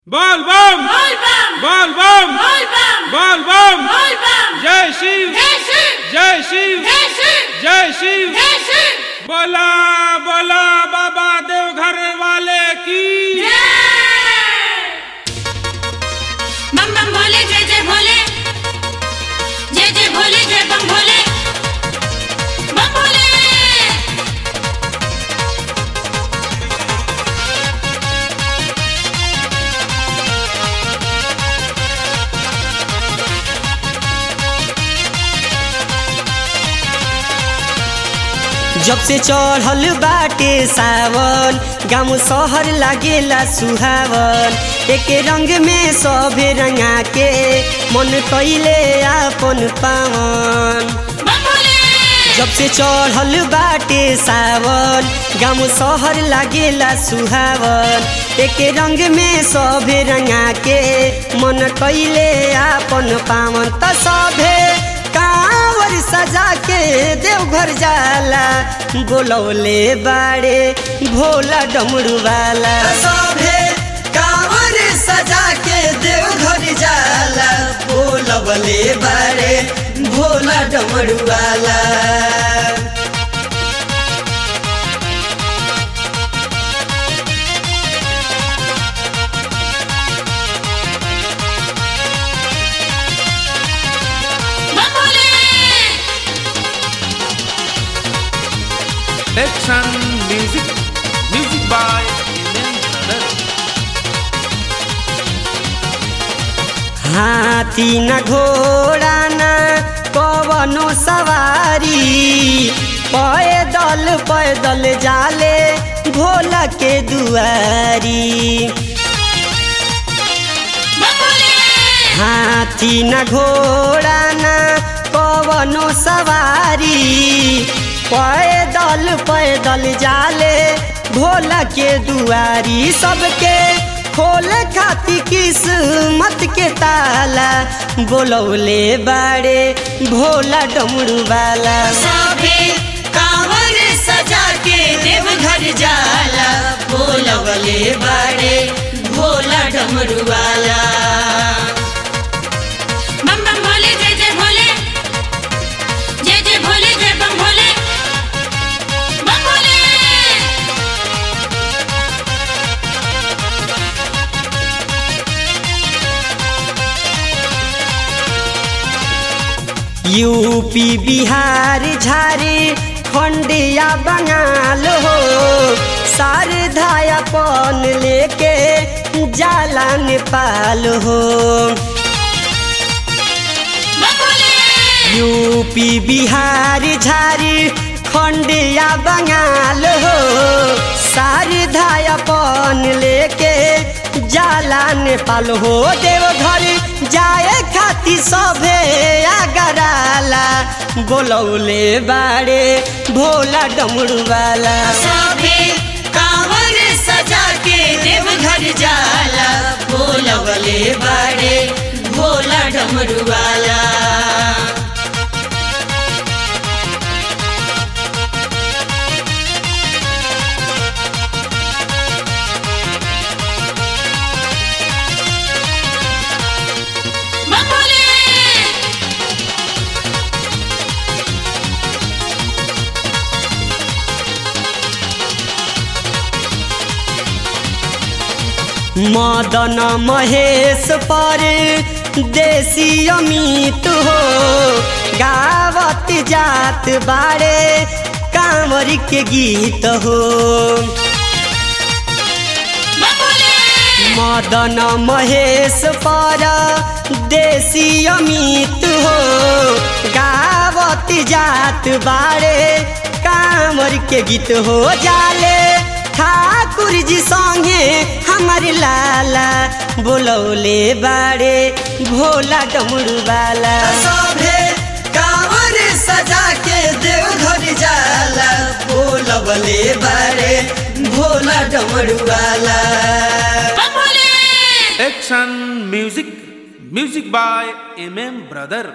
बोल बम बोल बम बोल बम बोल बम बोल बम बोल बम जय शिव जय शिव जय शिव जय शिव जय शिव जय शिव बोला बोला बाबा देवघर वाले की जय बम बम भोले जय जय भोले जय जय भोले जय बम भोले बम भोले जब से चढ़ल बाटे सावन गाँव शहर लागेला सुहावन एक रंग में सभे रंगा के मन कैले आपन पावन बम भोले जब से चढ़ल बाटे सावन गाँव शहर लागेला सुहावन एक रंग में सभे रंगा के मन कैले आपन पावन त सभे कांवर सजा के देवघर जाला बोलौले बाड़े भोला डमरू वाला सभे कांवर सजा के देवघर जाला बोलवले बाड़े भोला डमरू वाला बम Bhole Action music music by Indian Brothers हाथी न घोड़ा न कवनो सवारी पैदल पैदल जाले भोला के दुआरी बम भोले हाथी न घोड़ा न कवनो सवारी पैदल पैदल जाले भोला के दुआरी सबके खोल खाती किस्मत के ताला बोलौले बाड़े भोला डमरू वाला सभे कांवर सजा के देवघर जाला बोलवले बाड़े भोला डमरू वाला बम बम भोले जय जय भोले जय जय भोले जय बम भोले बम भोले यूपी बिहार झारे खंडिया बंगाल हो शारदायापन लेके जाला नेपाल हो बम भोले यूपी बिहार झारे खंडिया बंगाल हो शारदायापन लेके जाला नेपाल हो देवघर जाए खाती सभे आगराला बोलौले बाड़े भोला डमरू वाला सभे कांवर सजा के देवघर जाला बोलवले बाड़े भोला डमरू वाला बम भोले मदन महेश पर देसी अमित हो गावत जात बारे कांवर के गीत हो बम भोले मदन महेश पर देसी अमित हो गावत जात बारे कांवर के गीत हो जाले ठाकुर जी संगे हमर लाला बोलौले बारे भोला डमरू वाला सभे कांवर सजा के देवघर जाला बोलवले बारे भोला डमरू वाला बम Bhole Action music music by MM Brother